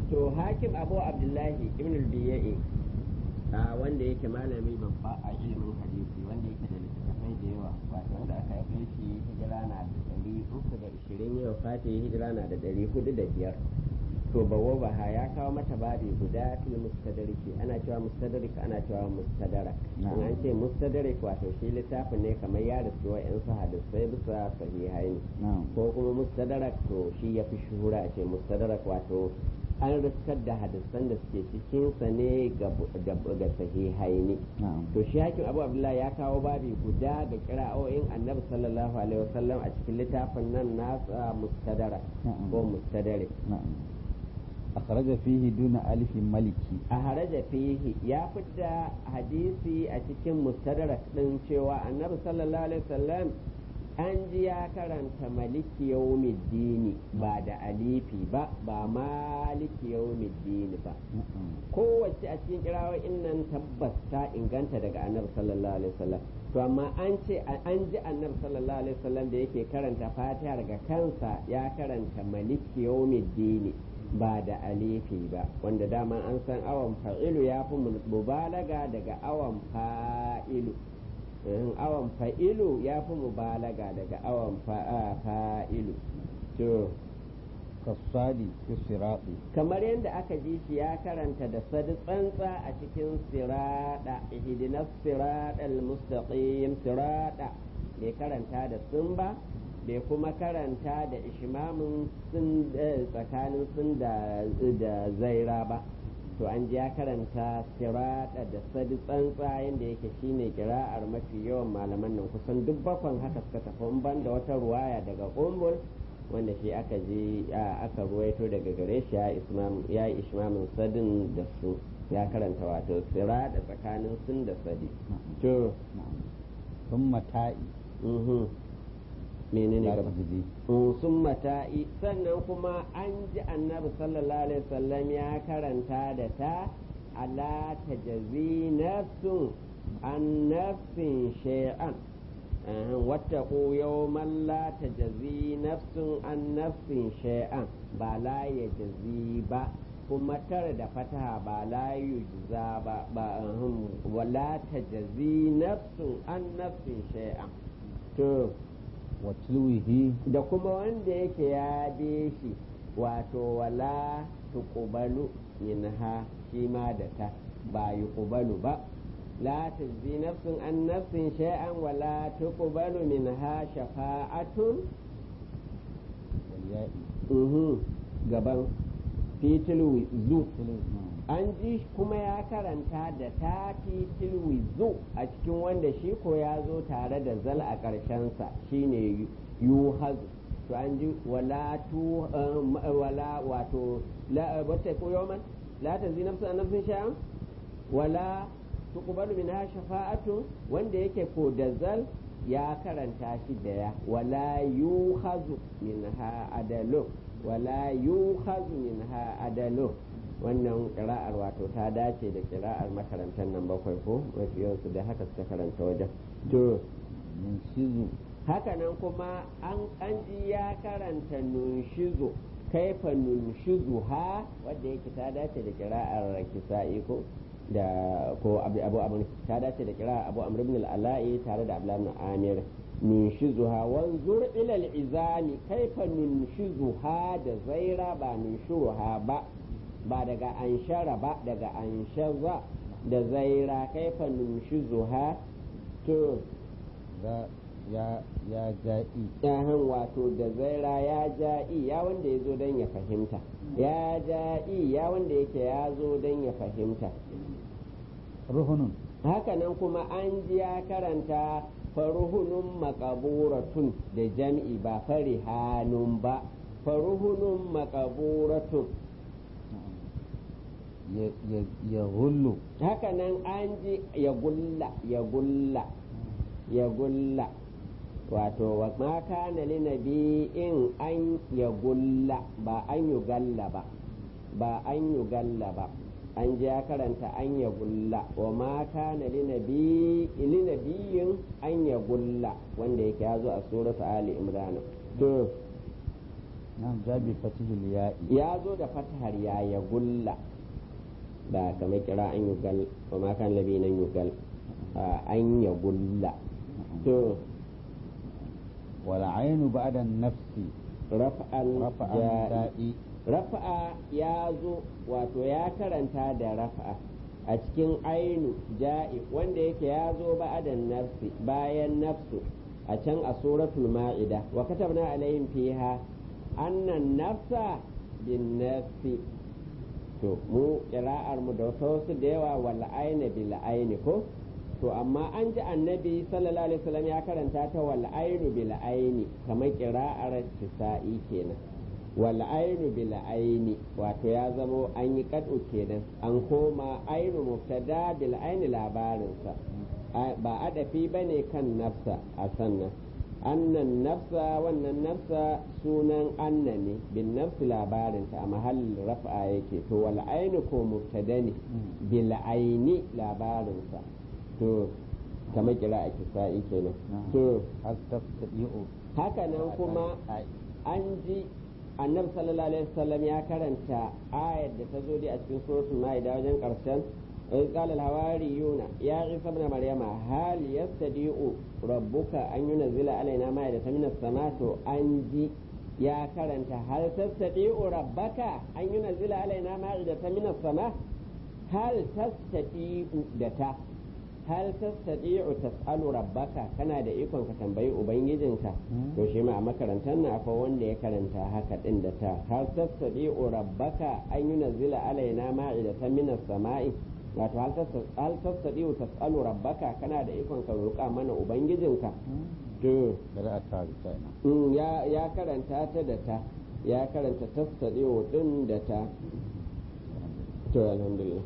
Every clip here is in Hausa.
to hakim abu abdullahi ibn al-biya'i a wanda yake malami babba a ilimin hadisi wanda yake da littattafai da yawa wato wanda aka haife shi hijira na da ɗari uku da ishirin yau fati hijira na da ɗari hudu da biyar to bawo baha ya kawo mata babi guda fil mustadariki ana cewa mustadarik ana cewa mustadarak in an ce mustadarik wato shi littafin ne kamar ya riski wa yan su hadisai bisa sahihai ne ko kuma mustadarak to shi ya fi shuhura a ce mustadarak wato an riskar da hadisan da suke cikinsa ne ga sahihai ne to shi hakim abu abdullahi ya kawo babi guda ga kira'o'in annabi sallallahu alaihi wasallam a cikin littafin nan nasa mustadarak ko mustadarik أخرج فيه دون ألف ملكي أخرج فيه يا فدا حديثي أتكين مستدرك دين شوى النبي صلى الله عليه وسلم an ji ya karanta maliki yawmiddini ba da alifi ba ba maliki yawmiddini ba kowace a cikin kirawoyin nan tabbas ta inganta daga annabi sallallahu alaihi wasallam to amma an ce an ji annabi sallallahu alaihi wasallam da yake karanta fatiha daga kansa ya karanta maliki yawmiddini ba da alifi ba wanda dama an san awan fa'ilu ya fi mubalaga daga awan fa'ilu awan fa'ilu ya fi mubalaga daga awan fa'ilu to kasadi fi sirati kamar yadda aka ji shi ya karanta da sadi tsantsa a cikin sirada ihdinas siratal mustaqim sirada bai karanta da sun ba bai kuma karanta da ishmamin sun tsakanin sun da zaira ba to an ji ya karanta sirada da sadi tsantsa yadda yake shine kira'ar mafi yawan malaman nan kusan duk bakon haka suka tafi ban da wata ruwaya daga kumbul wanda shi aka ji aka ruwaito daga gare shi ya yi ishmamin sadin da su ya karanta wato sirada tsakanin sun da sadi to sun mata'i menene gaba sun mata'i sannan kuma an ji annabi sallallahu alaihi wasallam ya karanta da ta ala tajazi nafsun an nafsin shay'an wattaqu yawman la tajazi nafsun an nafsin shay'an ba la yajzi ba kuma tare da fataha ba la yujza ba ba wala tajazi nafsun an nafsin shay'an to wa tilwihi da kuma wanda yake ya be shi wato wala tuqbalu minha shi ma da ta ba yuqbalu ba la tajzi nafsun an nafsin shay'an wala tuqbalu minha shafa'atun uhu gaban fitilwi zu an ji kuma ya karanta da ta fitilwi zu a cikin wanda shi ko ya zo tare da zal a ƙarshensa shine yu hazu to an ji wala tu wala wato la wata ko yawman la tanzi nafsu an nafsin shay'an wala tuqbalu minha shafa'atu wanda yake ko da zal ya karanta shi da ya wala yuhazu minha adalu wala yuhazu minha adalu wannan kira'ar wato ta dace da kira'ar makarantar nan bakwai ko mafi yawansu da haka suka karanta wajen to nunshizu haka nan kuma an kanji ya karanta nunshizu kaifa nunshizu ha wadda yake ta dace da kira'ar kisa'i ko da ko abu abu ta dace da kira'ar abu amr ibn al-ala'i tare da abdullah ibn amir nunshizuha wanzur ila al-izami kaifa nunshizuha da zaira ba nunshuruha ba ba daga anshara ba daga anshaza da zaira kaifa nunshizuha to ya ya ja'i yahan wato da zaira ya ja'i ya wanda ya zo don ya fahimta ya ja'i ya wanda yake ya zo don ya fahimta ruhunun hakanan kuma an ji ya karanta faruhunun makaburatun da jam'i ba farihanun ba faruhunun makaburatun ya gullu hakanan an ji ya gulla ya gulla ya gulla wato wa ma kana li nabi'in an ya gulla ba an yi galla ba ba an yi galla ba an ji ya karanta an ya gulla wa ma kana li nabiyin an ya gulla wanda yake ya zo a suratu ali imran to nan jabi fatihil ya'i ya zo da fatahar ya ya gulla da kamar kira an yugal wa ma kan labi nan yugal a, an ya gulla to wal ainu ba'da nafsi raf'al rafa'an ja'i da'i rafa'a ya zo wato ya karanta da rafa'a a cikin ainu ja'i wanda yake ya zo ba'adan nafsi bayan nafsu a can a suratul ma'ida wa katabna alaihim fiha annan nafsa bin nafsi to mu kira'ar mu da wasu da yawa wal aina bil aini ko to amma an ji annabi sallallahu alaihi wasallam ya karanta ta wal ainu bil aini kamar kira'ar tisa'i kenan wal ainu bil aini wato ya zamo an yi kadu kenan an koma ainu mubtada bil aini labarinsa A- ba adafi bane kan nafsa a sannan annan nafsa wannan nafsa sunan anna ne bin nafsi labarinta a mahallin rafa yake to wal ainu ko mubtada ne bil aini labarinsa to kamar kira a kisa'i kenan to hal tastati'u haka nan kuma an ji annabi sallallahu alaihi wasallam ya karanta ayar da ta zo dai a cikin suratul maida wajen karshen إذ قال الحواريون يا عيسى ابن مريم هل يستطيع ربك أن ينزل علينا مائدة من السماء أنجي يا كرنت هل تستطيع ربك أن ينزل علينا مائدة من السماء هل تستطيع دتا هل تستطيع تسأل ربك كان da ikon ka tambayi ubangijinka to shi ma a makarantar na akwai wanda ya karanta haka din da ta hal tastati'u rabbaka an yunzila alaina ma'idatan minas sama'i wato hal tastati'u tas'alu rabbaka kana da ikon ka roƙa mana ubangijinka to da a ta ta ina mm, ya ya karanta ta da ta ya karanta tastati'u din da ta to alhamdulillah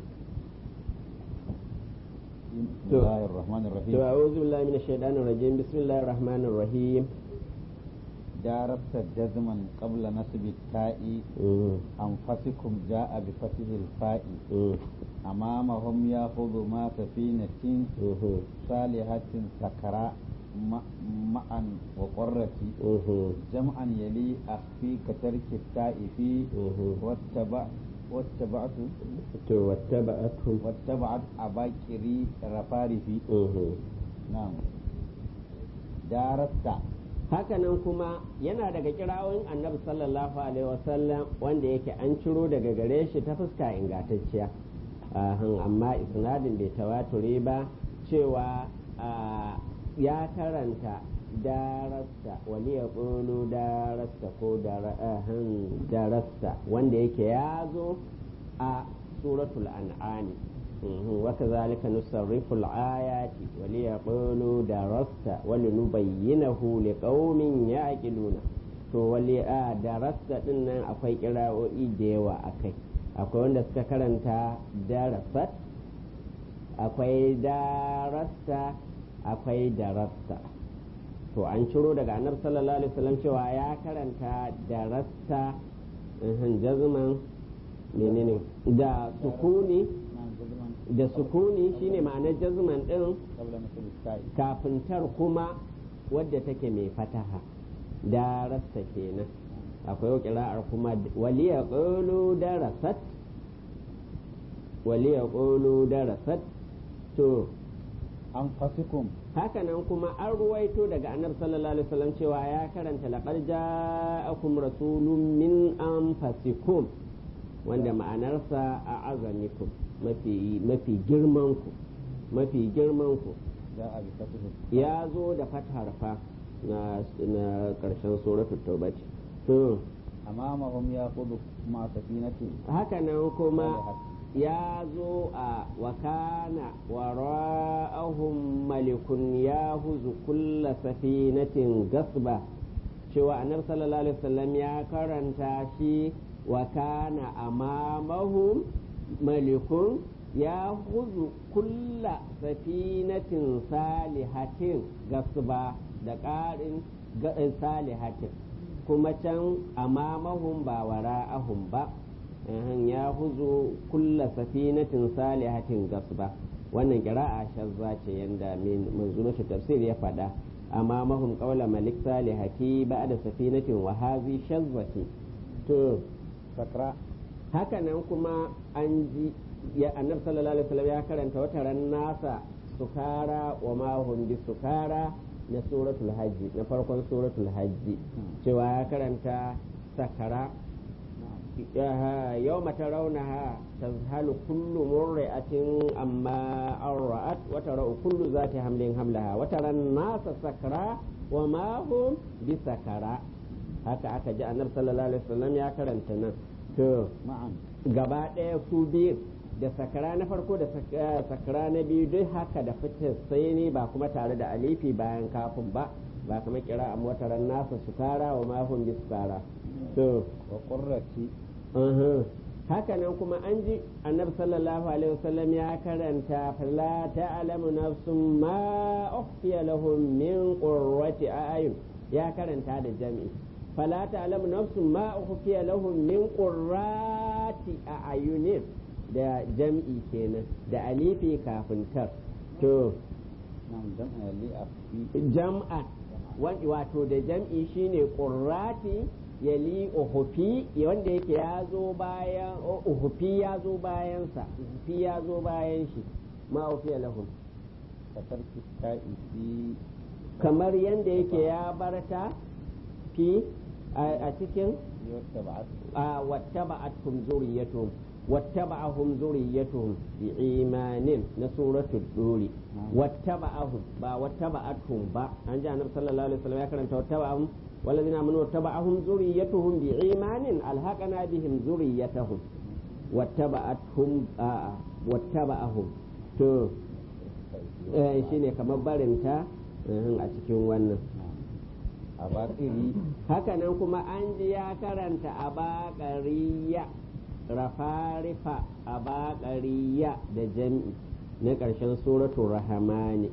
بسم الله الرحمن الرحيم to a'udhu billahi minash shaitanir rajim bismillahir rahmanir rahim داربت جزما قبل نسب التاء mm, أنفسكم جاء بفتح الفاء mm, أمامهم يأخذ ما سفينة mhm, صالحة سكراء م- معا وقرة mhm, جمعا يلي أخفي كترك التاء في mhm. واتبع واتبعت to wattaba'atuhum واتبعت أباكري رفارفي mhm. نعم دارست hakanan kuma yana daga kirawoyin annabi sallallahu alaihi wasallam wanda yake an ciro daga gare shi ta fuska ingantacciya Ahan, amma isnadin bai tawaturi ba cewa ah, ya karanta darasta wani ya ƙulu darasta ko dara- ahan, darasta wanda yake ya zo a suratul an'ami Mhm, وكذلك نصرف الآيات وليقولوا درست ولنبينه لقوم يعقلون to wali a darasta din nan akwai kira'o'i da yawa a kai akwai wanda suka karanta darasat akwai darasta akwai darasta to an ciro daga annabi sallallahu alaihi wasallam cewa ya karanta darasta mhm, jazman menene da sukuni نعم جزما da sukuni shine ma'anar jazman din قبل نسب التاء kafin tar kuma wadda take mai fataha darasta kenan akwai kira'ar kuma waliya qulu darasat waliya qulu darasat to أنفسكم hakanan kuma an ruwaito daga annabi sallallahu alaihi wasallam cewa ya karanta laqad ja'akum rasulun min anfasikum wanda ma'anarsa a azamikum mafi mafi girman ku mafi girman ku جاء بفتح التاء ya zo da fathar fa na na karshen suratul tauba ce to أمامهم يأخذ مع سفينة hakanan kuma ya zo a wakana wara'ahum malikun ya huzu kulla safinatin gasba cewa annabi sallallahu alaihi wasallam ya karanta shi wakana amamahum malikun ya huzu kulla safinatin salihatin gasba da ƙarin ga- salihatin kuma can amamahum ba wara'ahum ba Ahan, ya huzu kulla safinatin salihatin gasba wannan kira'a shazza ce yanda min manzumatu tafsir ya faɗa amma mahum qawla malik salihati ba'da safinatin wa hazi shazzati to sakra haka nan kuma an ji ya annab sallallahu alaihi wasallam ya karanta wata ran nasa sukara wa ma hum bi sukara na suratul hajji na farkon suratul hajji cewa ya karanta sakara yau mata raunaha ta halu kullu murri'atin amma an ra'at wata ra'u kullu za ta hamlin hamlaha wata ran nasa sakara wa ma hum bi sakara haka aka ji annab sallallahu alaihi wasallam ya karanta nan to ma'an gaba ɗaya su biyu da sakara na farko da sakara na biyu duk haka da fitar sai ne ba kuma tare da alifi bayan kafin ba ba kuma kira a motaran nasa sukara wa mahun bi sukara to wa qurrati haka nan kuma an ji annabi sallallahu alaihi wasallam ya karanta fala ta'lamu nafsun ma ukhfiya lahum min qurrati a'yun ya karanta da jami'i fala ta'lamu nafsun ma ukhfiya lahum min qurrati a'yunin da jam'i kenan da alifi kafin tar to nan jam'a li afi jam'a wato da jam'i shine qurrati yali uhufi wanda yake ya zo bayan uhufi ya zo bayansa uhufi ya zo bayan shi ma ufiya lahum katarki ta'i fi kamar yanda yake ya barta fi a cikin yuttaba'at wattaba'atuhum zuriyatuhum wattaba'ahum zuriyatuhum bi'imanin na suratul duri wattaba'ahum ba wattaba'atuhum ba an ji annabi sallallahu alaihi wasallam ya karanta wattaba'ahum والذين آمنوا واتبعهم ذريتهم بإيمان ألحقنا بهم ذريتهم واتبعتهم آه واتبعهم تو eh shine kamar barinta a cikin wannan a baƙiri hakanan kuma an ji ya karanta a baƙariya rafarifa a baƙariya da jam'i na ƙarshen suratul rahamani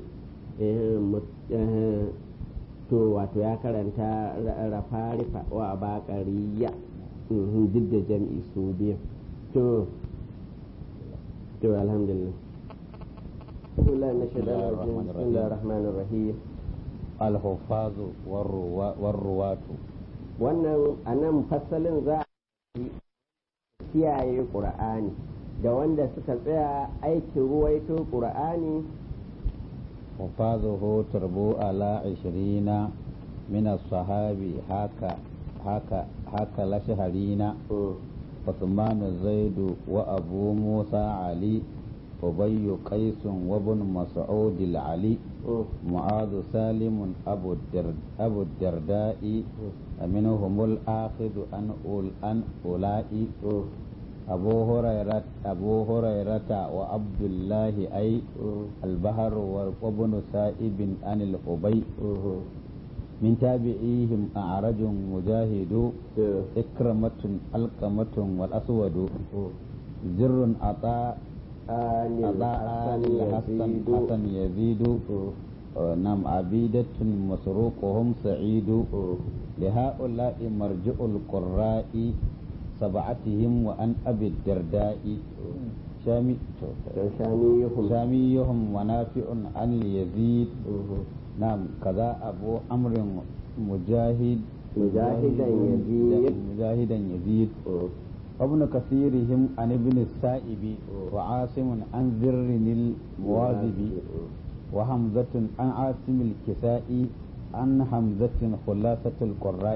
to wato ya karanta rafarifa wa baƙariya duk da jam'i su biyu to to alhamdulillah بسم الله من الشيطان الرجيم بسم الله الرحمن الرحيم الحفاظ والرواة wannan a nan fasalin za a kiyaye ƙur'ani da wanda suka tsaya aikin ruwaito ƙur'ani حفاظه تربو على عشرين من الصحابي هكا هكا هكا لشهرين عثمان زيد وأبو موسى علي أبي قيس وابن مسعود العلي معاذ سالم أبو الدرد أبو الدرداء منهم الآخذ أن أول أن أولئك أبو هريرة أبو هريرة وعبد الله أي البهر وابن سائب عن الأبي من تابعيهم أعرج مجاهد إكرمة القمة والأسود زر عطاء عطاء حسن حسن يزيد نعم عبيدة مسروقهم سعيد لهؤلاء مرجع القراء سبعتهم وأن أبي الدرداء شامي شاميهم شاميهم ونافع عن يزيد نعم كذا أبو عمرو مجاهد مجاهدا يزيد مجاهدا يزيد وابن كثيرهم عن ابن السائب وعاصم عن ذر المواذب وحمزة عن عاصم الكسائي عن حمزة خلاصة القراء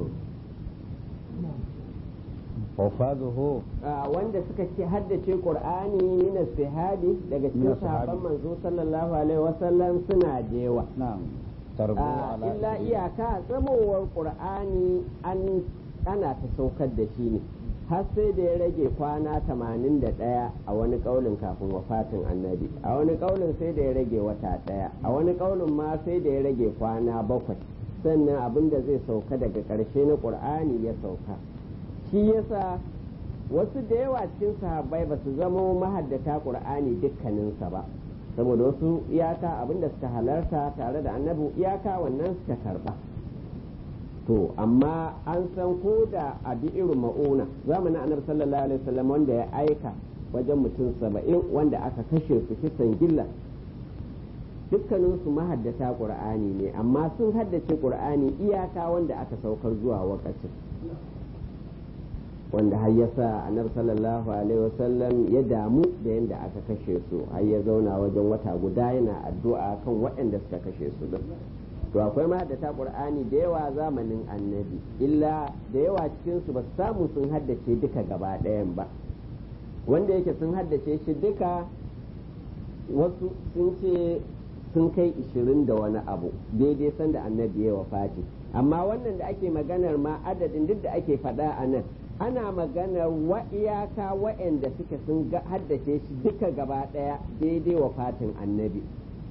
وفاذه wanda suka ce haddace qur'ani min sahabi daga cikin sahabban manzo sallallahu alaihi wasallam suna jewa نعم تربو على illa iyaka tsamowar qur'ani an ana ta saukar da shi ne har sai da ya rage kwana 81 a wani kaulin kafin wafatin annabi a wani kaulin sai da ya rage wata daya a wani kaulin ma sai da ya rage kwana bakwai sannan abin da zai sauka daga ƙarshe na qur'ani ya sauka shi yasa wasu da yawa cikin sahabbai ba su zama mahaddata qur'ani dukkaninsa ba saboda wasu iyaka abinda suka halarta tare da annabi iyaka wannan suka karba to amma an san ko da a irin ma'una zamanin annabi sallallahu alaihi wasallam wanda ya aika wajen mutum saba'in wanda aka kashe su kisan gilla dukkaninsu mahaddata qur'ani ne amma sun haddace qur'ani iyaka wanda aka saukar zuwa wakacin wanda har ya sa annabi sallallahu alaihi wasallam ya damu da yadda aka kashe su har ya zauna wajen wata guda yana addu'a kan waɗanda suka kashe su din to akwai ma da ta qur'ani da yawa zamanin annabi illa da yawa cikin su ba su samu sun haddace duka gaba ɗayan ba wanda yake sun haddace shi duka wasu sun ce sun kai ishirin da wani abu daidai sanda annabi ya wafati amma wannan da ake maganar ma adadin duk da ake faɗa a nan ana maganar wa iyaka wa'anda suke sun haddace shi duka gaba ɗaya daidai wafatin annabi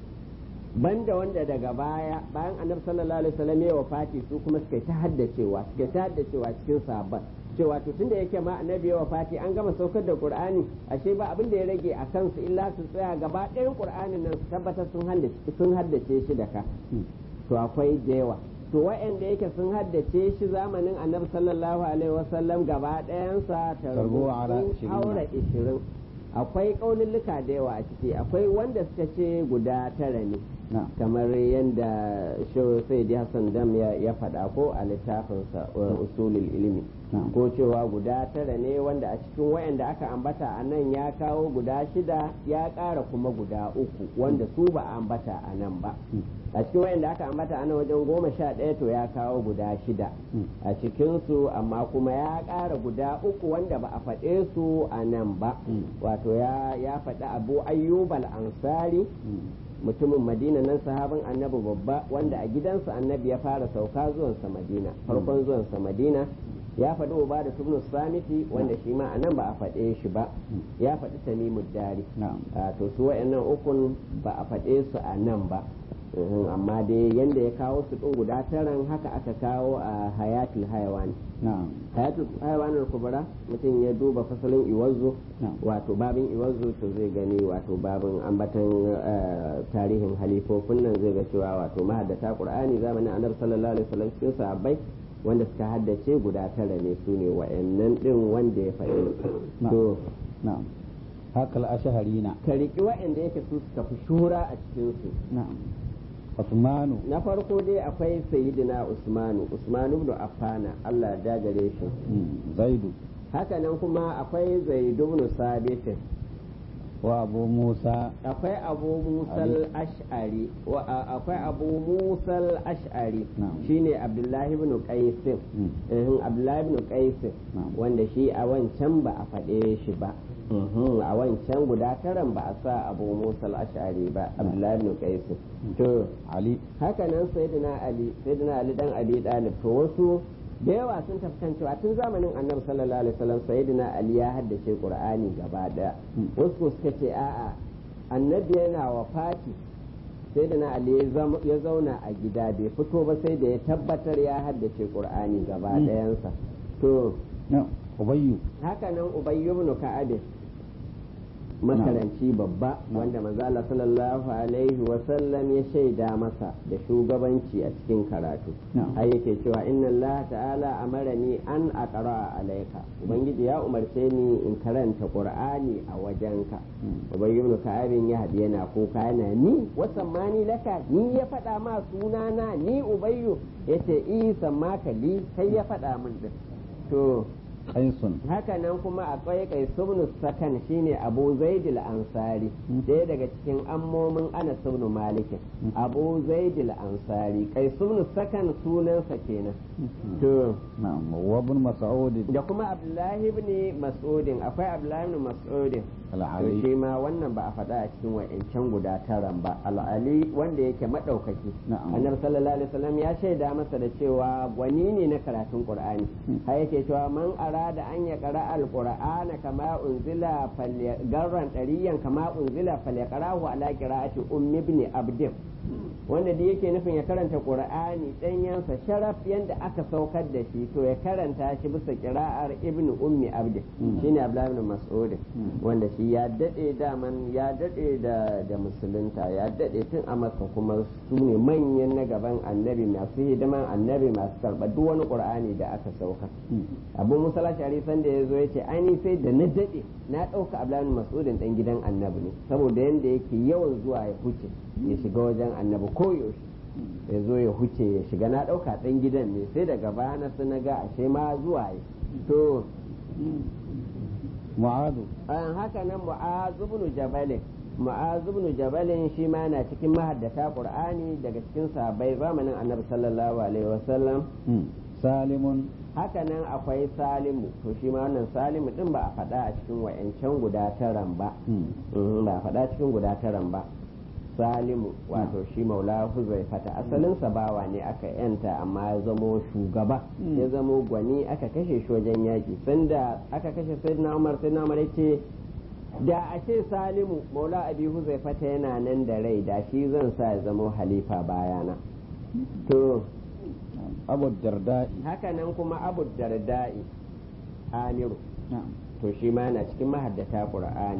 banda wanda daga baya bayan annabi sallallahu alaihi wasallam ya wafati su kuma suka ta haddacewa suka ta haddacewa cikin sabon cewa to tunda yake ma annabi ya wafati an gama saukar da qur'ani ashe ba abin da ya rage a kansu illa su tsaya gaba ɗayan qur'anin nan su tabbatar sun haddace sun haddace shi da ka to akwai da yawa to wa'anda yake sun haddace shi zamanin annabi sallallahu alaihi wasallam gaba ɗayansa ta haura ishirin akwai ƙaunulluka da yawa a ciki akwai wanda suka ce guda tara ne kamar yadda shehu sai hassan dam ya faɗa ko a littafinsa usulul ilimi ko cewa guda tara ne wanda a cikin wayanda aka ambata a nan ya kawo guda shida ya ƙara kuma guda uku wanda su ba a ambata a nan ba a cikin wayanda aka ambata a nan wajen goma sha ɗaya to ya kawo guda shida a cikinsu amma kuma ya ƙara guda uku wanda ba a faɗe su a nan ba wato ya faɗi abu ayyubal ansari mutumin madina nan sahabin annabi babba wanda a gidansa annabi ya fara sauka zuwansa madina farkon zuwansa madina ya faɗi uba da tubnu samiti wanda shi ma anan ba a faɗe shi ba ya faɗi tamimu dari to su wa'annan ukun ba a faɗe su a nan ba amma dai yanda ya kawo su ɗin guda taran haka aka kawo a hayatul hayawan hayatul hayawan kubra mutum ya duba fasalin iwazu wato babin iwazu to zai gani wato babin ambatan tarihin halifofin nan zai ga cewa wato mahaddata qur'ani zamanin annabi sallallahu alaihi wasallam cikin sahabbai wanda suka haddace guda tara ne su ne wa'annan din wanda ya faɗi to na'am hakal asharina ka riƙi wa'anda yake su suka fi shura a cikin su na'am Usmanu na farko dai akwai sayyidina Usmanu Usmanu ibn Affana Allah ya dagare shi Zaidu hakanan kuma akwai Zaid ibn Sabit wa Abu Musa akwai Abu Musa al-Ash'ari wa akwai Abu Musa al-Ash'ari shine Abdullahi ibn Qais eh Abdullahi ibn Qais wanda shi a wancan ba a faɗe shi ba a wancan guda taran ba a sa abu musa ashari ba abdullahi ibn qais to ali haka nan sayyidina ali sayyidina ali dan abi dalib to wasu da yawa sun tafkan cewa tun zamanin annabi sallallahu alaihi wasallam sayyidina ali ya haddace qur'ani gaba daya wasu suka ce a'a annabi yana wafati sayyidina ali ya zauna a gida bai fito ba sai da ya tabbatar ya haddace qur'ani gaba dayansa to ubayyu haka nan ubayyu ibn ka'ab makaranci babba wanda manzo Allah sallallahu alaihi wa sallam ya shaida masa da shugabanci a cikin karatu ai yake cewa inna Allah ta'ala amarani an aqra alayka ubangiji ya umarce ni in karanta qur'ani a wajenka ubayyu ibn ka'ab ya hadi yana kuka yana ni wasammani laka ni ya faɗa ma sunana ni ubayyu yace isa makali kai ya faɗa min din to qaisun haka nan kuma akwai kaisubnu sakan shine abu zaidil ansari ɗaya daga cikin ammomin anas ibn malik abu zaidil ansari kaisubnu sakan sunansa kenan to na'am wa ibn mas'ud da kuma abdullahi ibn mas'udin akwai abdullahi ibn mas'udin to al-ali shi ma wannan ba a faɗa a cikin wa'ancan guda taran ba al'ali wanda yake maɗaukaki Na'am. annabi sallallahu alaihi wasallam ya shaida masa da cewa gwani ne na karatun qur'ani har yake cewa man arada an ya qara al-qur'ana kama unzila garran dariyan kama unzila falyaqrahu ala qira'ati ummi ibn abd wanda da yake nufin ya karanta qur'ani danyansa sharaf yanda aka saukar da shi to ya karanta shi bisa qira'ar ibn ummi abd shine abdullahi ibn mas'ud wanda shi ya dade daman ya dade da da musulunta ya dade tun a maka kuma su ne manyan na gaban annabi masu hidiman annabi masu karɓar duk wani qur'ani da aka sauka abu musa lashari san da ya zo ya ce ai sai da na dade na ɗauka abdullahi ibn mas'udin dan gidan annabi ne saboda yanda yake yawan zuwa ya huce ya shiga wajen annabi koyaushe ya zo ya huce ya shiga na ɗauka ɗan gidan ne sai daga baya na su na ga ashe ma zuwa ya to mu'adu an haka nan mu'azu ibn jabalin mu'azu ibn jabalin shi ma na cikin mahaddata qur'ani daga cikin sahabbai zamanin annabi sallallahu alaihi wasallam salimun haka nan akwai salimu to shi ma wannan salimu din ba a faɗa a cikin wa'yancan guda taran ba Mhm, ba a faɗa cikin guda taran ba salimu wato shi maula huzai fata asalinsa bawa ne aka yanta amma ya zamo shugaba Mm. ya zamo gwani aka kashe shi wajen yaƙi sanda aka kashe sayyidina umar sayyidina umar yace da a ce salimu maula abi huzai fata yana nan da rai da shi zan sa ya zamo halifa bayana to abu darda'i haka nan kuma abu darda'i amiru na'am to shi ma yana cikin mahaddata qur'ani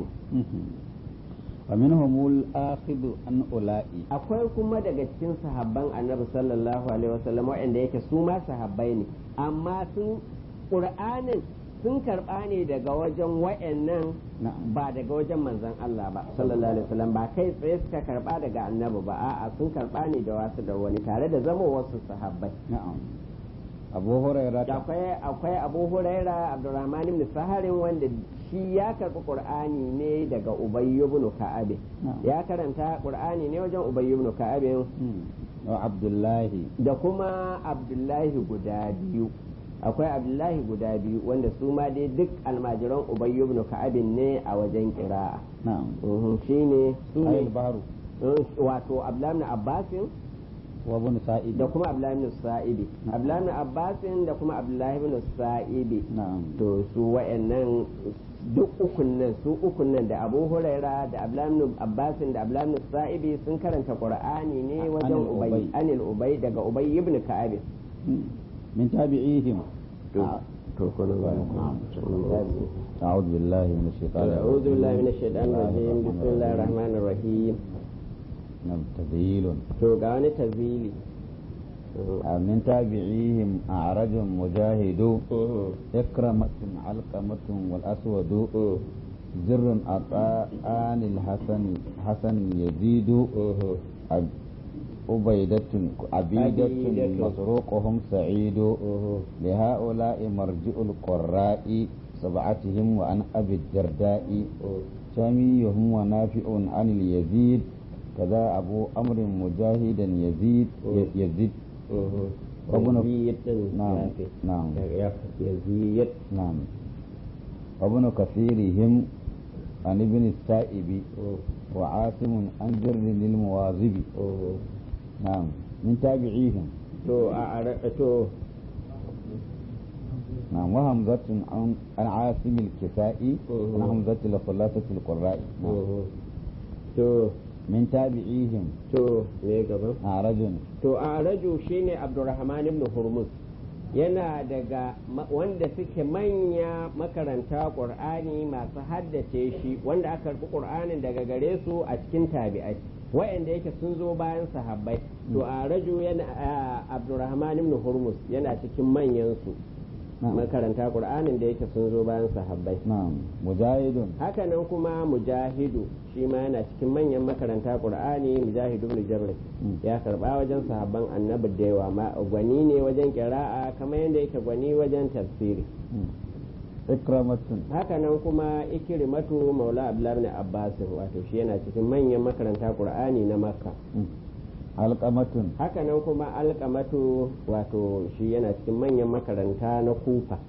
wa minhumul akhidu an ula'i akwai kuma daga cikin sahabban annabi sallallahu alaihi wasallam waɗanda yake su ma sahabbai ne amma sun qur'anin sun karɓa ne daga wajen waɗannan na'am ba daga wajen manzon Allah ba sallallahu alaihi wasallam ba kai tsaye suka karɓa daga annabi ba a'a sun karɓa ne da wasu da wani tare da zama wasu sahabbai na'am abu hurairah akwai akwai abu huraira abdurrahman ibn saharin wanda shi ya karɓi qur'ani ne daga ubay ibn ka'ab Na'am. ya karanta qur'ani ne wajen ubay ibn ka'ab wa abdullahi da kuma abdullahi guda biyu akwai abdullahi guda biyu wanda su ma dai duk almajiran ubay ibn ka'ab ne a wajen qira'a na'am Mhm, shine su ayil ne baru eh, wato abdullahi ibn abbasin wa ibn sa'id da kuma abdullahi ibn sa'ibi abdullahi ibn abbasin da kuma abdullahi ibn sa'ibi na'am to su wa'annan duk ukun nan su ukun nan da abu huraira da abdullahi abbasin da abdullahi sa'ibi sun karanta qur'ani ne wajen Anil ubay Ubay. anil ubay daga ubay ibn ka'ab min tabi'ihim to to kuna ba أعوذ بالله من الشيطان أعوذ بالله من الشيطان الرجيم بسم الله الرحمن الرحيم نعم تذيل to ga wani tazili من تابعيهم أعرج مجاهد إكرمة علقمة والأسود زر أطاءان الحسن حسن يزيد أب- عبيدة عبيدة عبيدة. مسروقهم سعيد لهؤلاء مرجع القراء سبعتهم وعن أبي الدرداء شاميهم ونافع عن اليزيد كذا أبو أمر مجاهدا يزيد ي- يزيد وابن- yazid din نعم ya fi. نعم daga ya yazid نعم وابن كثيرهم عن ابن السائب وعاصم عن جر للمواظب نعم من تابعيهم to a ara- to نعم وهمزة عن عن عاصم الكسائي عن مم. همزة الخلاصة القراء نعم. to من تابعيهم to me gaban أعرج to a raju shine abdurrahman ibn hurmuz yana daga ma- wanda suke manya makaranta qur'ani masu haddace shi wanda aka karbi qur'anin daga gare su a cikin tabi'ai wa'anda yake sun zo bayan sahabbai to a raju yana a- abdurrahman ibn hurmuz yana cikin manyan su نعم makaranta qur'anin da yake sun zo bayan sahabbai نعم مجاهد hakanan kuma mujahidu shi ma yana cikin manyan makaranta qur'ani mujahidu ibn jabr Mm. ya karba wajen sahabban annabi da yawa ma gwani ne wajen kira'a kamar yadda yake gwani wajen tafsiri مم. إكرمة hakanan kuma ikrimatu maula abdullahi ibn abbas wato shi yana cikin manyan makaranta qur'ani na makka مم. علقمة hakanan kuma alqamatu wato shi yana cikin manyan makaranta na kufa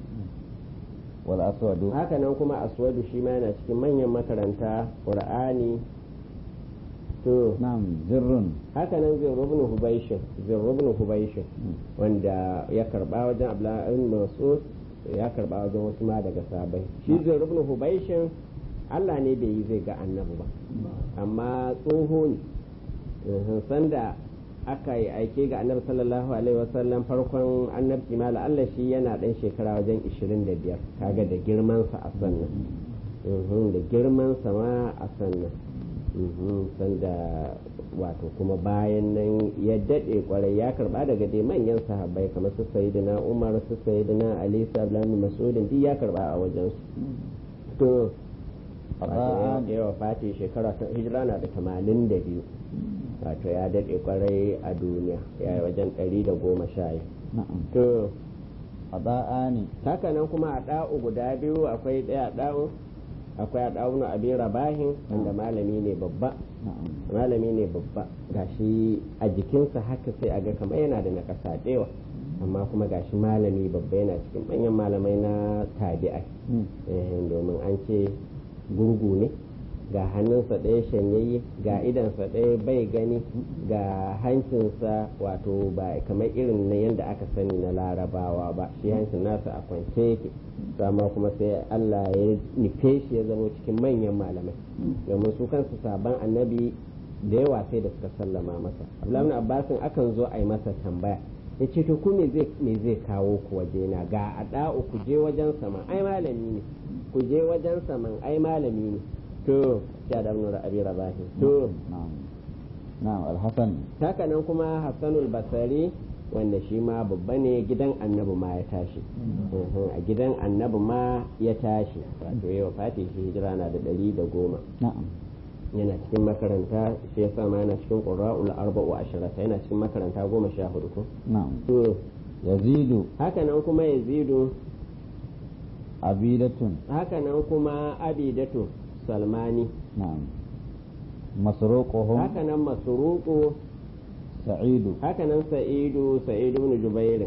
والأسود hakanan kuma aswadu shi ma yana cikin manyan makaranta qur'ani to نعم زر hakanan zirru ibn hubaishin zirru ibn hubaishin مم. wanda ya karba wajen abdullahi ibn mas'ud ya karba wajen wasu ma daga sabai shi zirru ibn hubaishin Allah ne bai yi zai ga annabi ba amma tsoho ne Mhm, sanda aka yi aike ga annabi sallallahu alaihi wasallam farkon annabci ma Allah shi yana dan shekara wajen 25 kaga da girmansa a sannan Mhm, da girmansa ma a sannan Mhm, sanda wato kuma bayan nan ya daɗe kwarai ya karba daga dai manyan sahabbai kamar su sayyidina umar su sayyidina ali sablan masudin duk ya karba a wajen su to wato ya- أطاءان ya wafati shekara ta hijira na da tamanin da biyu wato ya daɗe kwarai a duniya ya yi wajen ɗari da goma sha yi نعم to qada'ani haka nan kuma a ɗa'u guda biyu akwai ɗaya ɗa'u akwai a ɗa'u na abin rabahin wanda malami ne babba na'am malami ne babba gashi a jikinsa haka sai a ga kamar yana da nakasa ɗewa amma kuma gashi malami babba yana cikin manyan malamai na tabi'ai Mm. Eh, domin an ce gurgu ne ga hannunsa ɗaya shanyayye ga idansa ɗaya bai gani ga hancinsa wato ba kamar irin na yadda aka sani na larabawa ba shi hancin nasa a kwance yake to amma kuma sai Allah ya nufe shi ya zama cikin manyan malamai domin su kansu sabon annabi da yawa sai da suka sallama masa Abdullahi Abbasin akan zo a yi masa tambaya ya ce to ku me zai me zai kawo ku waje na ga a da'u ku je wajen sama ai malami ne ku je wajen saman ai malami ne to ya da nura abi rabahi to na'am na'am al-hasan haka nan kuma hassanul basari wanda shi ma babba ne gidan annabi ma ya tashi Mhm, a gidan annabi ma ya tashi wato yau fati shi hijira na da ɗari da goma na'am yana cikin makaranta shi yasa ma yana cikin qurra'ul arba'u asharata yana cikin makaranta goma sha hudu ko na'am to yazidu haka nan kuma yazidu abidatun haka nan kuma abidatu salmani na'am masruquhum haka nan masruqu sa'idu haka nan sa'idu sa'idu ibn jubair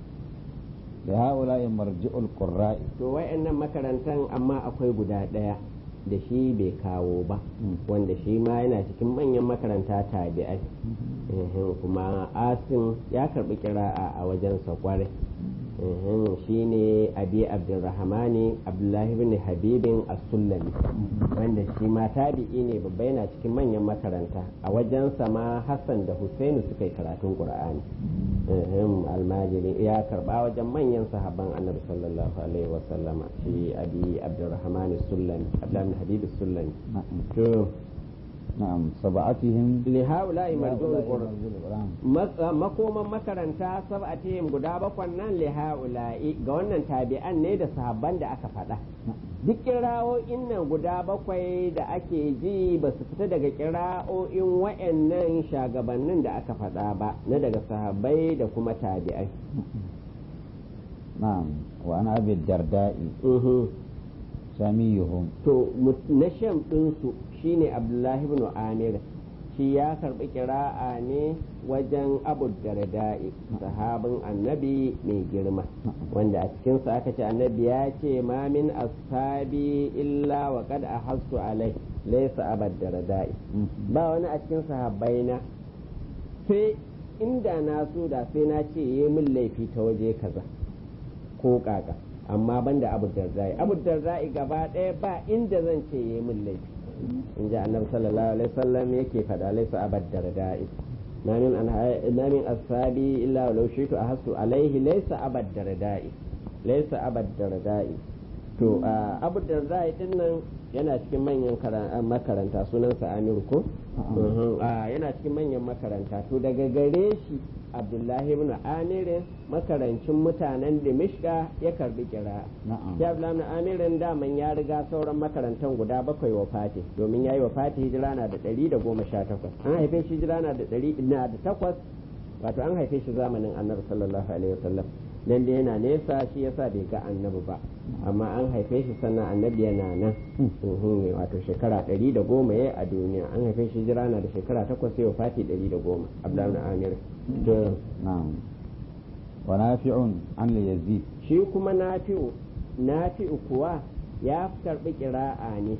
da haula'i marji'ul qurra'i to wayannan makarantan amma akwai guda daya da shi bai kawo ba Mm. wanda shi ma yana cikin manyan makaranta tabi'ai Ehem, kuma asim ya karbi kira'a a wajensa kwarai Ehem, shi ne abi abdulrahmani abdullahi bin habibin as-sullami wanda shi ma tabi'i ne babba yana cikin manyan makaranta a wajensa ma hassan da husainu suka yi karatun qur'ani Ehem, almajiri ya karba wajen manyan sahabban annabi sallallahu alaihi wasallama shi abi abdulrahmani as-sullami abdullahi bin habib as-sullami na'am to na'am sab'atihim lihaula'i marju'ul qur'an marji'ul qur'an Matsa- makoman makaranta sab'atihim guda bakwan nan lihaula'i ga wannan tabi'an ne da sahabban da aka faɗa duk kira'o'in nan guda bakwai da ake ji ba su fita daga kira'o'in wa'annan shagabannin da aka faɗa ba na daga sahabbai da kuma tabi'ai na'am wa ana abi darda'i Mhm. samiyuhum to mut- na shan ɗinsu shine abdullahi ibn amir shi ya karɓi kira'a ne wajen abu darda'i sahabin annabi mai girma wanda a cikinsa aka ce annabi ya ce ma min ashabi illa wa kad ahassu alai laysa abad darda'i ba wani a cikin sahabbaina sai inda na so da sai na ce yi min laifi ta waje kaza ko kaka amma banda abu darda'i abu darda'i gaba ɗaya ba inda zan ce yi min laifi in ji annabi sallallahu alaihi wasallam yake faɗa laisa abad darda'i ma min an ma min ashabi illa law shitu ahassu alaihi laisa abad darda'i laisa abad darda'i to a, abu darda'i din nan yana cikin manyan kara- makaranta sunansa Amir ko Mhm, a, yana cikin manyan makaranta to daga gare shi Abdullahi ibn Amir makarancin mutanen Dimishka ya karbi kira na'am ya Abdullahi ibn Amirin daman ya riga sauran makarantan guda bakwai wa fati domin ya yi wa fati hijira na da ɗari da goma sha takwas an haife shi hijira na da ɗari na da takwas wato an haife shi zamanin annabi sallallahu alaihi wasallam dan da yana nesa shi yasa bai ga annabi ba amma an haife shi sannan annabi yana nan Mhm, wato shekara ɗari da goma ya a duniya an haife shi hijira na da shekara takwas ya wa fati ɗari da goma Abdullahi ibn Amir to na'am wa nafi'un an li yazid shi kuma nafi'u nafi'u kuwa ya karbi kira'a ne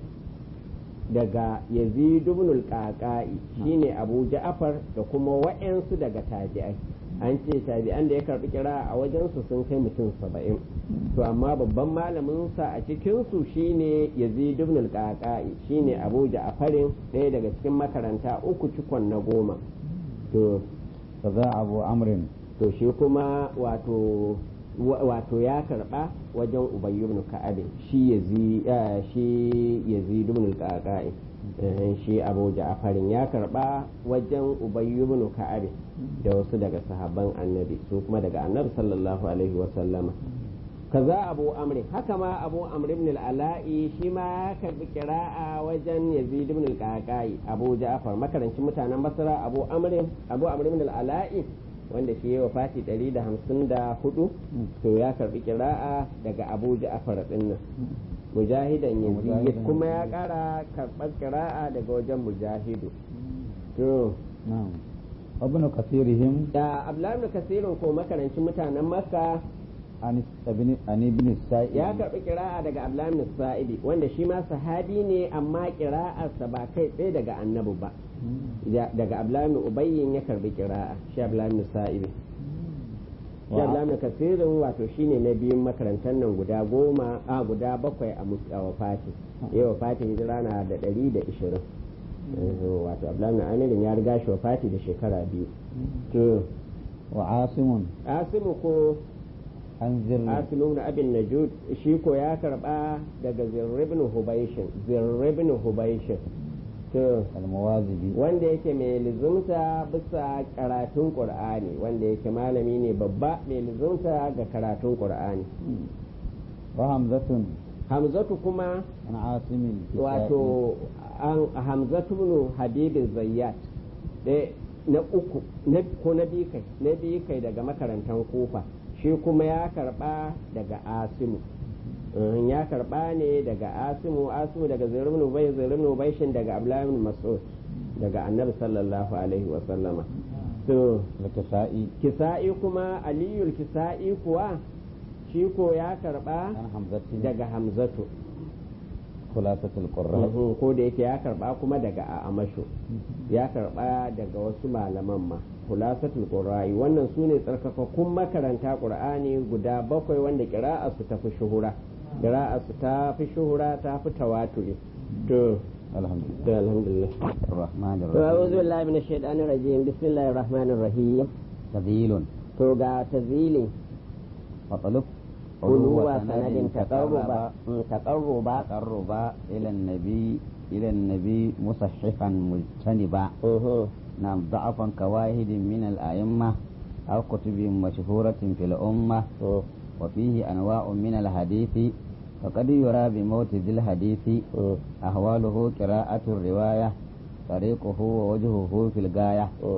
daga yazid ibn al-qaqai shine abu ja'far da kuma wa'ansu daga tabi'ai an ce tabi'an da ya karbi kira'a a wajen su sun kai mutum saba'in to amma babban malamin sa a cikin su shine yazid ibn al-qaqai shine abu ja'farin ɗaya daga cikin makaranta uku cikon na goma to kaza abu amrin to shi kuma wato wa- wato ya karba wajen ubayy ibn ka'ab shi yazi eh, shi yazid ibn al-qaqai eh, shi abu ja'farin ya karba wajen ubayy ibn ka'ab da wasu daga sahabban annabi su kuma daga annabi sallallahu alaihi wa sallama kaza abu amri haka ma abu amr ibn al-ala'i shi ma ya karbi kira'a wajen yazid ibn al-qaqai abu ja'far makarancin mutanen basra abu amr abu amr ibn al-ala'i wanda shi ya wafati 154 to ya karbi kira'a daga abu ja'far din nan mujahidan yazid kuma ya kara karbar kira'a daga wajen mujahidu to na'am ibn kasirihim da abdullahi ibn kasirin ko makarancin mutanen makka an ibn an ibn sa'id ya karbi kira'a daga abdullahi ibn sa'idi wanda shi ma sahabi ne amma kira'arsa ba kai tsaye daga annabi ba daga abdullahi ibn ubayyin ya karbi kira'a shi abdullahi ibn sa'idi shi abdullahi ibn kasirin wato shine na biyun makarantar nan guda goma a guda bakwai a wafati ya wafati hijira na da ɗari da ishirin wato abdullahi amirin ya riga shi wafati da shekara biyu to wa asimun asimu ko an zirri asimu na abin najud shi ko ya karba daga zirribin hubaishin zirribin hubaishin to almawazibi wanda yake mai lizumta bisa karatun qur'ani wanda yake malami ne babba mai lizumta ga karatun qur'ani wa hamzatun hamzatu kuma an asimin wato an hamzatu ibn habibin zayyat na uku ko na biyu kai na biyu kai daga makarantar kofa shi kuma ya karba daga asimu ya karba ne daga asimu asimu daga zirin ubay zirin ubayshin daga abdullahi mas'ud daga annabi sallallahu alaihi wa sallama to kisa'i kisa'i kuma aliyul kisa'i kuwa shi ko ya karba an hamzatin daga hamzatu khulasatul qurra ko da yake ya karba kuma daga amasho ya karba daga wasu malaman ma khulasatul qurra'i wannan su ne tsarkakakkun makaranta qur'ani guda bakwai wanda kira'a su tafi shuhura kira'a su ta fi shuhura ta fi tawaturi to alhamdulillah to alhamdulillah الرحمن to a'udhu الرحيم billahi minash shaitanir rajim bismillahir rahmanir rahim تذيل to ga tazili وطلب uluwa sanadin taqarruba taqarruba تقربا إلى النبي إلى النبي مصححا مجتنبا uhu نعم ضعفا كواحد من الأئمة أو كتب مشهورة في الأمة uhu وفيه أنواع من الحديث فقد يرى بموت ذي الحديث uhu أحواله قراءة الرواية طريقه ووجهه في الغاية uhu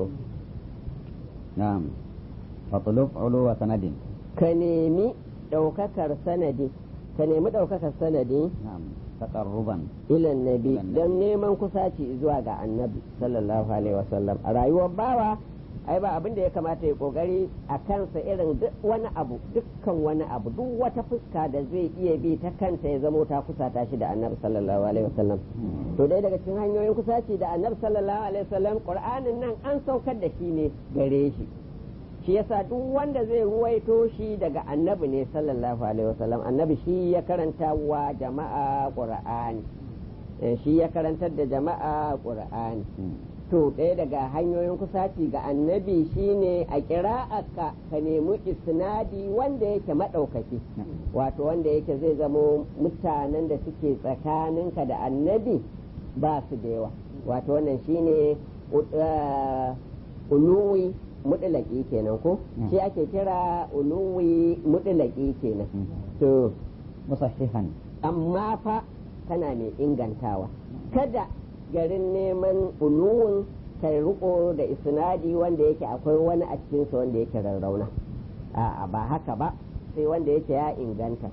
نعم فطلب علو سند ka nemi ɗaukakar sanadi ka nemi ɗaukakar sanadi نعم تقربا ilan nabi Ilan nabi. don neman kusaci zuwa ga annabi sallallahu alaihi wasallam a rayuwar bawa ai ba abin da ya kamata ya kokari a kansa irin duk wani abu dukkan wani abu duk wata fuska da zai iya bi ta kanta ya zamo ta kusata shi da annabi sallallahu alaihi wasallam to dai daga cikin hanyoyin kusaci da annabi sallallahu alaihi wasallam qur'anin nan an saukar da shi ne gare shi shi yasa duk wanda zai ruwaito shi daga annabi ne sallallahu alaihi wasallam annabi shi ya karanta wa jama'a qur'ani Eh, shi ya karantar da jama'a qur'ani to ɗaya daga hanyoyin kusaci ga annabi shine a kira'aka ka nemi isnadi wanda yake maɗaukaki wato wanda yake zai zamo mutanen da suke tsakaninka da annabi ba su da yawa wato wannan shine uh, uluwi mudulaki kenan ko Mm. shi ake kira uluwi mudulaki kenan to مصححا amma fa kana mai ingantawa kada garin neman uluwin kai riko da isnadi wanda yake akwai wani a cikinsa wanda yake rarrauna a'a ba haka ba sai wanda yake ya inganta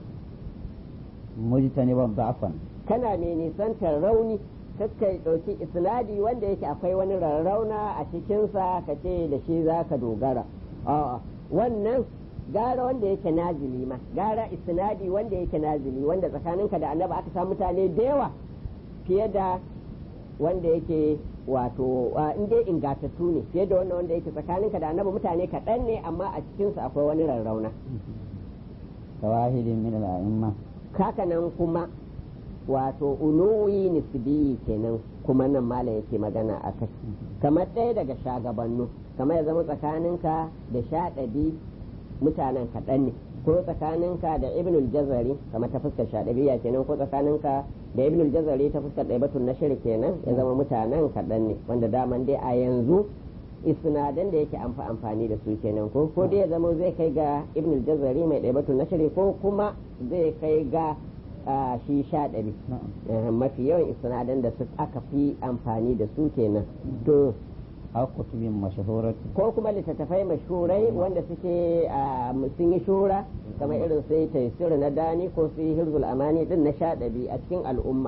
مجتنبا ضعفا kana mai nisantar rauni kakkai ɗauki isnadi wanda yake akwai wani rarrauna a cikinsa ka ce da shi za ka dogara a'a wannan gara wanda yake nazili ma gara isnadi wanda yake nazili wanda tsakaninka da annabi aka samu mutane da yawa fiye da wanda yake wato in dai ingatattu ne fiye da wannan wanda yake tsakaninka da annabi mutane kaɗan ne amma a cikinsu akwai wani rarrauna كواحد من الأئمة hakanan kuma wato uluwi nisbiyi kenan kuma nan mala yake magana a kai kamar ɗaya daga shagabannu kamar ya zama tsakaninka da shaɗabi mutanen kaɗan ne ko tsakaninka da ibnul jazari kamar ta fuskar shaɗabiya kenan ko tsakaninka da ibnul jazari ta fuskar ɗaibatun nashir kenan ya zama mutanen kaɗan ne wanda daman dai a yanzu isnadan da yake amfa amfani da su kenan ko ko dai ya zama zai kai ga ibnul jazari mai ɗaibatun nashir ko kuma zai kai ga a shi sha ɗari نعم Eh, mafi yawan isnadan da su aka fi amfani da su kenan to أو كتب مشهورة ko kuma littattafai mashhurai wanda suke a sun yi shura kamar irin sai taisir na dani ko su yi hirzul amani din na sha ɗabi a cikin al'umma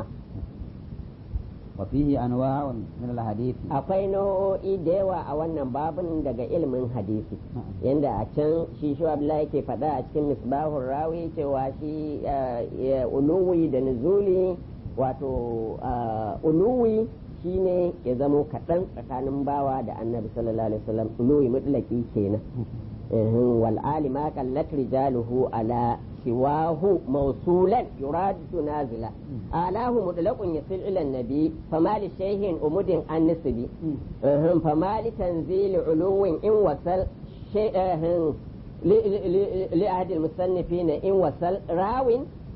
وفيه أنواع من الحديث akwai nau'o'i da yawa a wannan babin daga ilimin hadisi yanda a can shi shi abdullahi yake faɗa a cikin misbahun rawi cewa shi eh, uluwi da nuzuli wato ah, uluwi shine ya zamo kaɗan tsakanin bawa da annabi sallallahu alaihi wasallam uluwi mutlaki kenan إيه، والآل ما قلت رجاله على سواه موصولا يراد نازلا آلاه مطلق يصل إلى النبي فما لشيء أمد عن نسبي إيه، فما لتنزيل علو إن وصل شيء إيه، ل- ل- ل- لأحد المصنفين إن وصل راو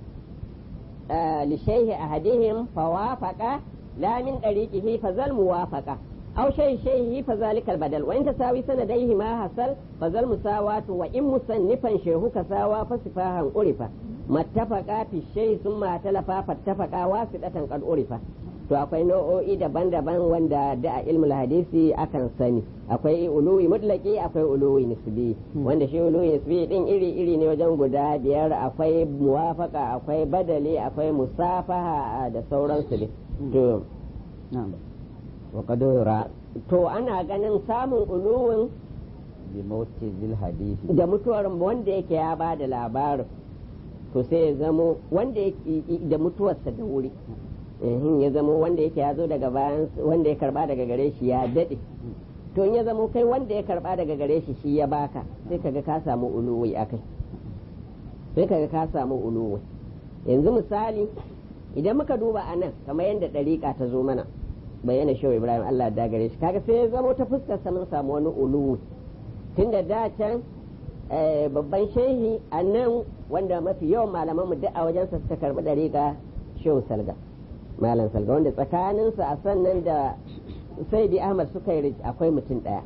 آه، لشيء أحدهم فوافق لا من طريقه فذا الموافقة أو شيء شيء فذلك البدل وإن تساوي سنديه ما حصل فذا المساواة وإن مصنفا شيخ كساوى فصفاها عرفا ما اتفقا في الشيء ثم اتلفا فاتفقا واسطة قد عرفا to akwai nau'o'i daban-daban wanda da a ilmul hadisi akan sani akwai uluwi mutlaki akwai uluwi nisbi wanda shi uluwi nisbi din iri-iri ne wajen guda biyar akwai muwafaka akwai badali akwai musafaha da sauransu ne to نعم وقد يرى to ana ganin samun uluwin بموت ذي الحديث da mutuwar wanda yake ya ba da labarin to sai ya zamo wanda yake da mutuwarsa da wuri Ehin, ya zamo wanda yake ya zo daga bayan wanda ya karba daga gare shi ya daɗe to in ya zamo kai wanda ya karba daga gare shi shi ya baka sai kaga ka samu uluwi akai sai kaga ka samu uluwi yanzu misali idan muka duba a nan kamar yadda ɗariƙa ta zo mana bayyana shehu ibrahim allah da gare shi kaga sai ya zamo ta fuskar sa mun samu wani uluwi tunda da can eh, babban shehi a nan wanda mafi yawan malaman mu duk a wajensa suka karbi dariƙa shehu salga malam salga wanda tsakaninsa a sannan da saidi ahmad suka yi akwai mutum ɗaya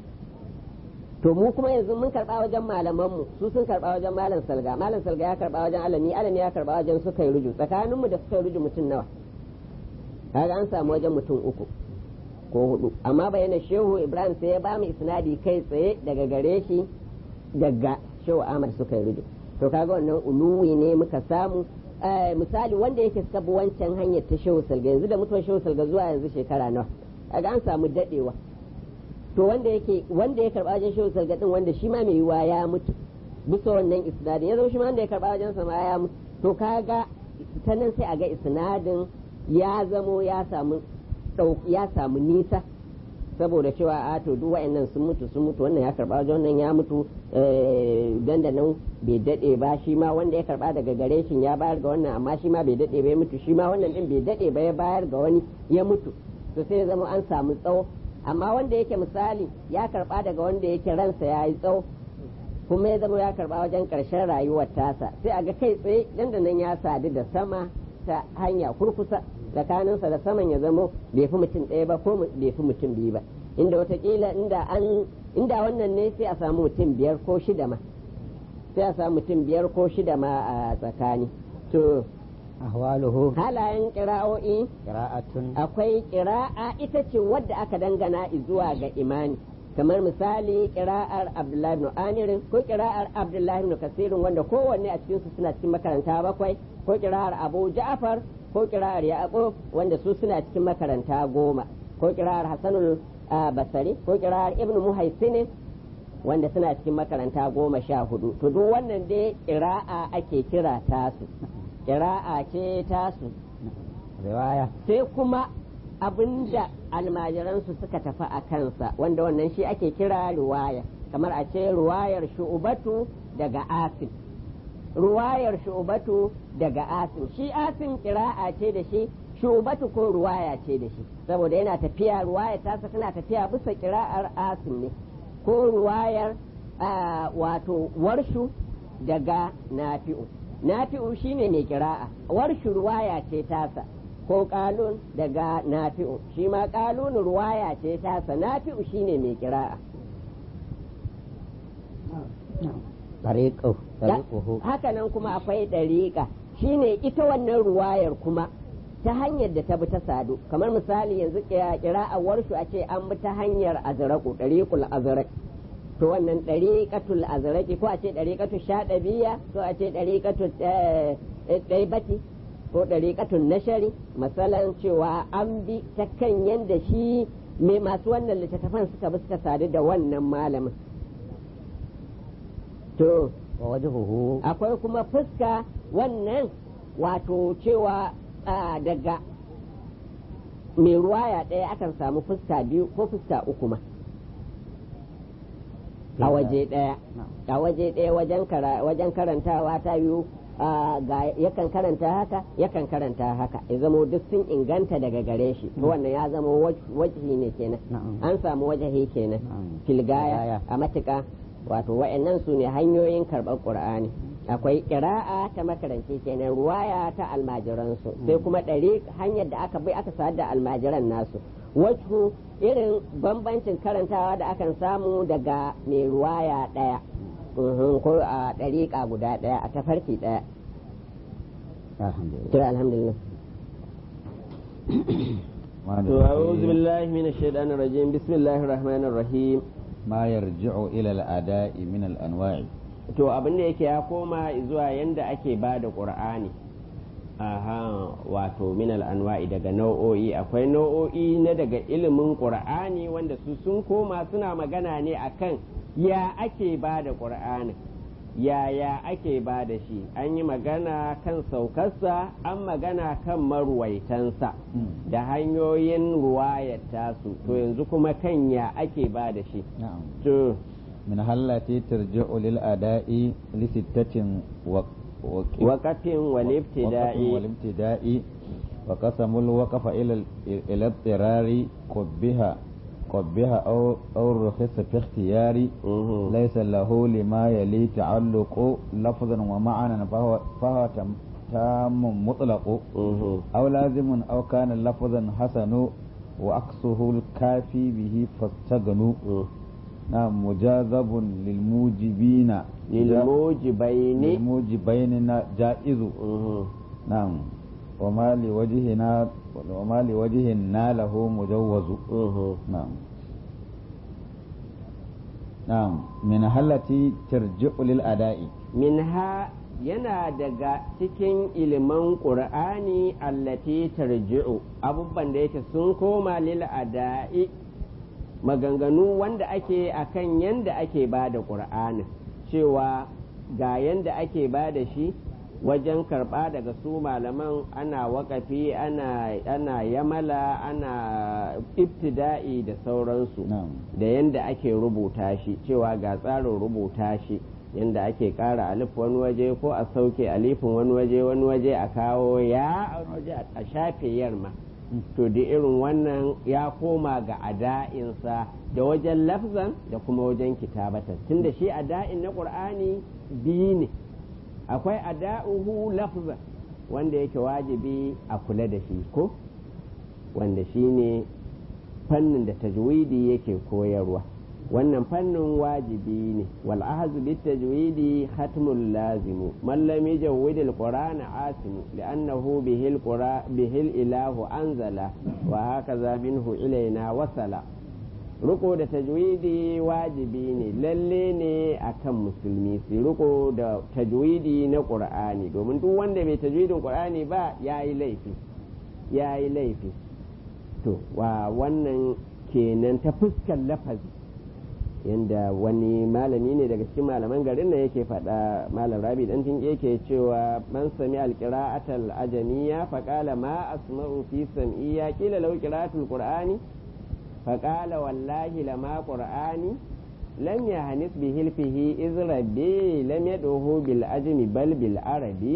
to mu kuma yanzu mun karba wajen malaman mu su sun karba wajen malam salga malam salga ya karba wajen alami alami ya karba wajen suka yi ruju tsakanin mu da suka yi ruju mutum nawa kaga an samu wajen mutum uku ko hudu amma bayyana shehu ibrahim sai ya ba mu isnadi kai tsaye daga gare shi daga shehu ahmad suka yi ruju to kaga wannan uluwi ne muka samu Eh, misali wanda yake suka bi wancan hanyar ta shehu salga yanzu da mutuwar shehu salga zuwa yanzu shekara nawa kaga an samu dadewa to wanda yake wanda ya karba wajen shehu salga din wanda shi ma mai yiwa ya mutu bisa wannan isnadin ya zama shi ma wanda ya karba wajen sa ma ya mutu to kaga ta nan sai a ga isnadin ya zamo ya samu ɗau- ya samu nisa saboda cewa a to duk wa'annan sun mutu sun mutu wannan ya karba wajen wannan ya mutu eh, dan da nan bai dade ba shi ma wanda ya karba daga gare shi ya bayar ga wannan amma shi ma bai dade ba ya mutu shi ma wannan din bai dade ba ya bayar ga wani ya mutu to sai ya zama an samu tsawo amma wanda yake misali ya karba daga wanda yake ransa ya yi tsawo kuma ya zama ya karba wajen karshen rayuwar tasa sai a ga kai tsaye dan da nan ya sadu da sama ta hanya kurkusa tsakaninsa da saman ya zamo bai fi mutum ɗaya ba ko bai fi mutum biyu ba inda watakila inda an inda wannan ne sai a samu mutum biyar ko shida ma sai a samu mutum biyar ko shida ma a tsakani to أهواله halayen kira'o'i قراءة akwai kira'a ita ce wadda aka dangana zuwa ga imani kamar misali kira'ar abdullahi ibn amirin ko kira'ar abdullahi ibn kasirin wanda kowanne a cikinsu suna cikin makaranta bakwai ko kira'ar abu ja'far ko kira'ar yaqub wanda su suna cikin makaranta goma ko kira'ar hasanul ah, basari ko kira'ar ibn muhaisinin wanda suna cikin makaranta goma sha hudu to duk wannan dai kira'a ake kira tasu kira'a ce tasu رواية sai kuma abinda almajiransu suka tafi a kansa wanda wannan shi ake kira ruwaya kamar a ce ruwayar shu'ubatu daga asim ruwayar shu'ubatu daga asim shi asim kira'a ce da shi shu'ubatu ko ruwaya ce da shi saboda yana tafiya ruwaya tasa tana tafiya bisa kira'ar asim ne ko ruwayar ah, wato warshu daga nafi'u nafi'u shine mai kira'a warshu ruwaya ce tasa ko kalun daga nafi'u shi ma kalun ruwaya ce tasa nafi'u shine mai kira'a طريقه طريقه haka nan kuma akwai ɗariƙa shine ita wannan ruwayar kuma ta hanyar da ta bi ta sadu kamar misali yanzu kira'ar warshu a ce an bi ta hanyar azraku ɗariƙul azrak to wannan ɗariƙatul azraki ko a ce ɗariƙatul shaɗabiya ko a ce ɗariƙatul ɗaibati ko ɗariƙatul nashari masalan cewa an bi ta kan yadda shi mai masu wannan littattafan suka bi suka sadu da wannan malamin to wa wajhuhu akwai kuma fuska wannan wato cewa daga mai ruwaya ɗaya akan samu fuska biyu ko fuska uku ma a waje ɗaya a waje ɗaya wajen karantawa ta biyu yakan karanta haka yakan karanta haka ya zamo duk sun inganta daga gare shi to wannan ya zama wajihi ne kenan an samu wajahi kenan filgaya a matuƙa wato wa'annan su ne hanyoyin karɓar ƙur'ani akwai ƙira'a ta makaranci kenan ruwaya ta almajiransu sai kuma ɗari hanyar da aka bi aka sa da almajiran nasu wacce irin bambancin karantawa da akan samu daga mai ruwaya ɗaya ko a ɗariƙa guda ɗaya a tafarki ɗaya alhamdulillah to a'udhu billahi minash shaitanir rajim bismillahir rahmanir rahim ma yarji'u ila al-ada'i min al-anwa'i to abin da yake ya koma zuwa yanda ake ba da qur'ani aha wato min al-anwa'i daga nau'o'i akwai nau'o'i na daga ilimin qur'ani wanda su sun koma suna magana ne akan ya ake ba da qur'ani yaya ake ba da shi an yi magana kan saukarsa an magana kan maruwaitansa da hanyoyin ruwayar tasu to yanzu kuma kan ya ake ba da shi to min hallati tarji'u lil ada'i li sittatin waqatin wal ibtida'i wal ibtida'i wa qasamul waqfa ila ila tirari qubbiha قبها أو أو رخص في اختياري ليس له لما يلي تعلق لفظا ومعنى فهو فهو تام مطلق أو لازم أو كان لفظا حسن وأقصه الكافي به فاستغنوا نعم مجاذب للموجبين للموجبين للموجبين جائز نعم وما لوجهنا وما لوجهنا له مجوز نعم نعم من التي ترجع للأداء منها yana daga cikin ilimin ƙur'ani allati tarji'u abubuwan da yake sun koma lil ada'i maganganu wanda ake akan yanda ake ba da ƙur'ani cewa ga yanda ake ba da shi wajen karɓa daga su malaman ana wakafi ana, ana yamala ana ibtida'i da sauransu da yanda ake rubuta shi cewa ga tsarin rubuta shi yanda ake ƙara alif wani waje ko a sauke alifin wani waje wani waje a kawo ya a waje a shafe yarma to da irin wannan ya koma ga ada'insa da wajen lafzan da kuma wajen kitabatan tunda shi ada'in na ƙur'ani biyu ne akwai ada'uhu lafza wanda yake wajibi a kula da shi ko wanda shi ne fannin da tajwidi yake koyarwa wannan fannin wajibi ne wal ahzu bit tajwidi khatmul lazimu man lam yajwid al qur'ana asimu li'annahu bihil qura bihil ilahu anzala wa hakaza minhu ilaina wasala riko da tajwidi wajibi ne lalle ne akan musulmi su riko da tajwidi na qur'ani domin duk wanda bai tajwidin qur'ani ba yayi laifi yayi laifi to wa wannan kenan ta fuskar lafazi yanda wani malami ne daga cikin malaman garin nan yake faɗa malam rabi dan tun yake cewa man sami alqira'atal ajamiyya faqala ma asma'u fi sam'iyya qila law qira'atul qur'ani فقال والله لما قرآني لم يهنس بهلفه إذ ربي لم يدعه بالأجم بل بالعربي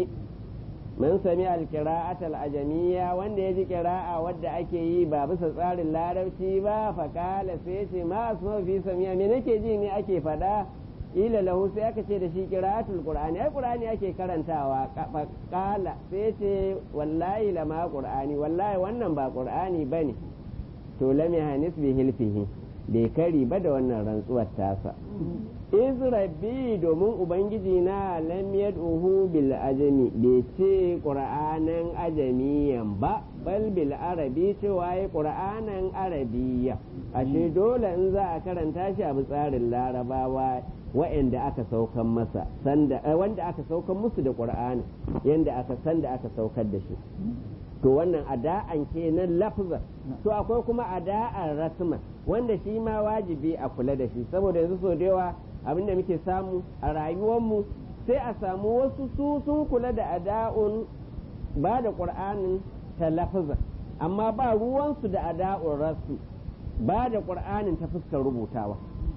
من سمع القراءة الأجمية وان يجي قراءة ود أكي باب سصار اللاربتي با فقال سيتي ما أسمع في سميع من أكي جيني أكي فدا ila lahu sai aka ce da shi qira'atul qur'ani ai qur'ani ake karantawa kala sai ce wallahi lama qur'ani wallahi wannan ba qur'ani bane to lam yahanis bi hilfihi bai kari ba da wannan rantsuwar tasa iz rabbi domin ubangiji na lam yad'uhu bil ajami bai ce qur'anan ajamiyan ba bal bil arabi cewa ya qur'anan arabiyya ashe dole in za a karanta shi a tsarin larabawa wa'anda aka saukan masa sanda wanda aka saukan musu da qur'ani yanda aka san da aka saukar da shi to wannan ada'an kenan lafzan to akwai kuma ada'an rasman wanda shi ma wajibi a kula da shi saboda yanzu so da yawa abin da muke samu a rayuwarmu sai a samu wasu su sun kula da ada'un ba da ƙur'anin ta lafazan amma ba ruwansu da ada'un rasu ba da ƙur'anin ta fuskar rubutawa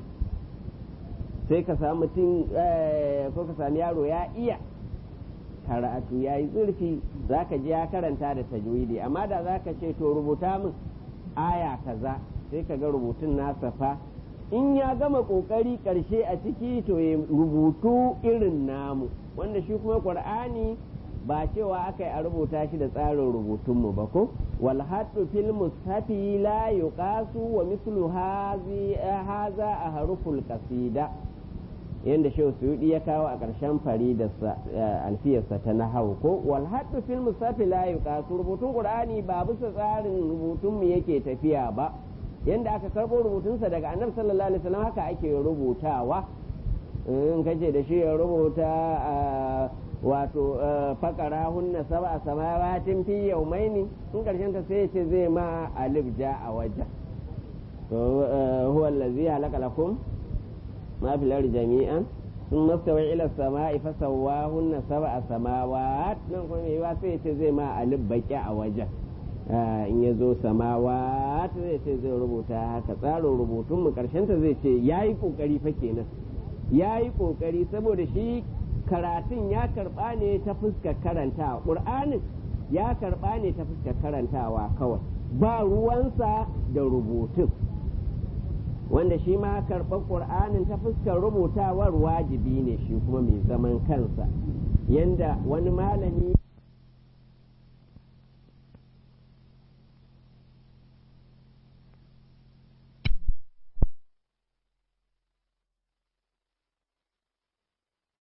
sai ka samu mutum ko ka sami yaro ya iya karatu ya yi zurfi za ka ji ya karanta da tajwidi amma da za ka ce to rubuta min aya kaza sai ka ga rubutun nasa fa in ya gama kokari karshe a ciki to ya rubutu irin namu wanda shi kuma qur'ani ba cewa aka yi a rubuta shi da tsarin rubutunmu ba ko wal haddu fil mushafi la yuqasu wa mislu haza a haruful qasida yanda shehu suyudi ya kawo a ƙarshen faridarsa alfiyarsa ta nahawu ko wal haddu fil mushafi la yuqasu rubutun qur'ani ba bisa tsarin rubutunmu yake tafiya ba yanda aka karɓo rubutunsa daga annabi sallallahu alaihi wasallam haka ake rubutawa in kace da shi ya rubuta wato fakara hunna sab'a samawatin fi yawmaini in karshen ta sai ce zai ma alif ja a wajen to huwa allazi halaka lakum ma fil ardi jami'an ثم استوى إلى السماء فسواهن سبع سماوات nan kuma mai sai ce zai ma alif baki a wajen in ya zo samawa ta zai ce zai rubuta haka tsarin rubutun mu karshen ta zai ce ya yi kokari fa kenan ya yi kokari saboda shi karatun ya karba ne ta fuskar karantawa ƙur'anin ya karba ne ta fuskar karantawa kawai ba ruwansa da rubutun wanda shi ma karɓar ƙur'anin ta fuskar rubutawar wajibi ne shi kuma mai zaman kansa yanda wani malami